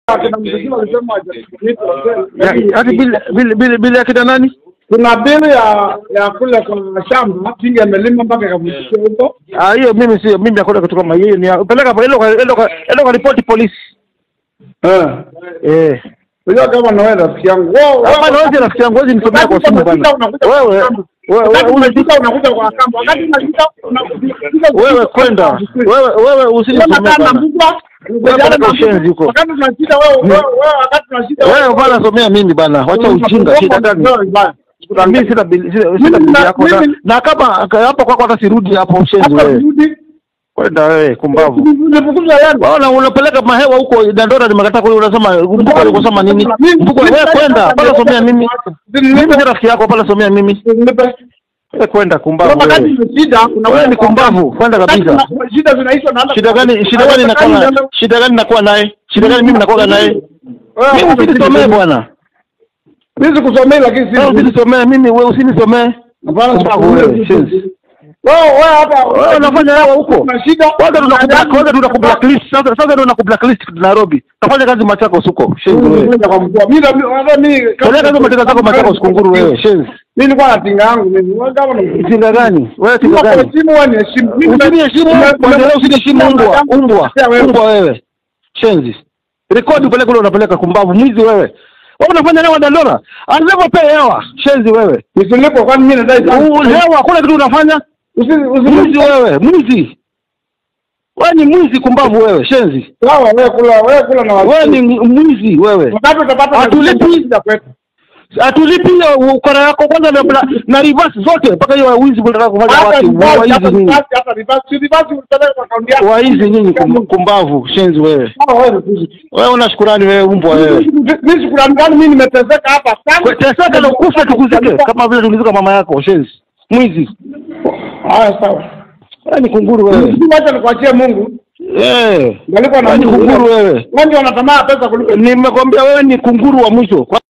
Akina mziki walisema Ya- Hadi bili bili bili bili ya kina nani? kuna bili ya ya kule kwa shamba tingi amelima mpaka ikavukishia huko. Ah, hiyo mimi sio mimi hakuna kitu kama hiyo. Ni ya- peleka kwa ilo kwa ilo kwa ilo kwa ripoti polisi. Eh. Eh. Unajua kama na wewe rafiki yangu. Wewe Hapa na wewe rafiki yangu wewe nisomea kwa simu bwana. Wewe wewe wewe unajua unakuja kwa kamba. Wakati unajua unakuja wewe kwenda. Wewe wewe usinisomee bwana. Wewe peleka ushenzi huko. Wakati tunashida wewe wewe wewe wakati tunashida Wewe bwana somea mimi bwana. Wacha ujinga shida gani? Na mimi sina bili sina sina bili yako na, na kama hapo kwako hata sirudi hapo ushenzi wewe. Kwenda wewe kumbavu. Waona unapeleka mahewa huko Dandora nimekataa kule unasema mbuko alikusema nini? Mbuko wewe kwenda pala somea mimi. Mimi si rafiki yako pala somea mimi. Wewe kwenda kumbavu wewe. Wewe ni kumbavu kwenda kabisa. Shida zinaisha na Shida gani shida gani nakuwa naye? Shida gani nakuwa naye? Shida gani mimi nakuwa naye? Mimi usinisomee bwana. Mimi sikusomei lakini Wewe si usinisomee mimi wewe usinisomee. Kumbavu wewe. shenzi. wewe wewe hapa Wewe unafanya hawa huko. Kuna shida. Kwanza tunakublack kwanza tunakublacklist. Sasa sasa ndio nakublacklist Nairobi. Tafanya kazi Machakos huko. Shenzi wewe. Kwenda kwa mkuu. Mimi na hata mimi Peleka hizo mateka zako Machakos kunguru wewe. Shenzi. Mimi nilikuwa na tinga yangu mimi. Wewe kama na Tinga gani? Wewe tinga Kwa gani? simu wewe ni heshimu. Mimi Usiniheshimu mwendelee usiniheshimu umbwa. Umbwa. Umbwa wewe. Shenzi. Rekodi upeleke ule unapeleka kumbavu mwizi wewe. Wewe unafanya hewa Dandora? Anataka pay hewa. Shenzi wewe. Nisilipo kwani mimi nadai sana. U- Hewa kuna kitu unafanya? Usi Mwizi usi wewe, mwizi. Wewe ni mwizi kumbavu wewe, shenzi. sawa wewe kula wewe kula na watu. Wewe ni mwizi wewe. wakati utapata Hatulipi. shida kwetu. Atulipi hiyo ukora yako kwanza na, na, na reverse zote mpaka hiyo wizi unataka kufanya Hata watu reverse, waizi hata nyinyi. reverse, hata reverse. Si reverse utapeleka kwa akaunti yako. Waizi nyinyi kum, kumbavu, shenzi wewe. Sawa wewe ni Wewe una shukurani wewe umbwa wewe. Mimi shukrani gani mimi nimeteseka hapa sana. Teseka na ukufe tukuzike kama vile tulizika mama yako, shenzi. Mwizi. Haya sawa. Wewe ni kunguru wewe. Mimi acha nikuachie Mungu. Eh. Ngalikuwa na Wewe ni Mungu. kunguru wewe. Wewe ndio unatamaa pesa kuliko Nimekwambia wewe ni kunguru wa mwisho.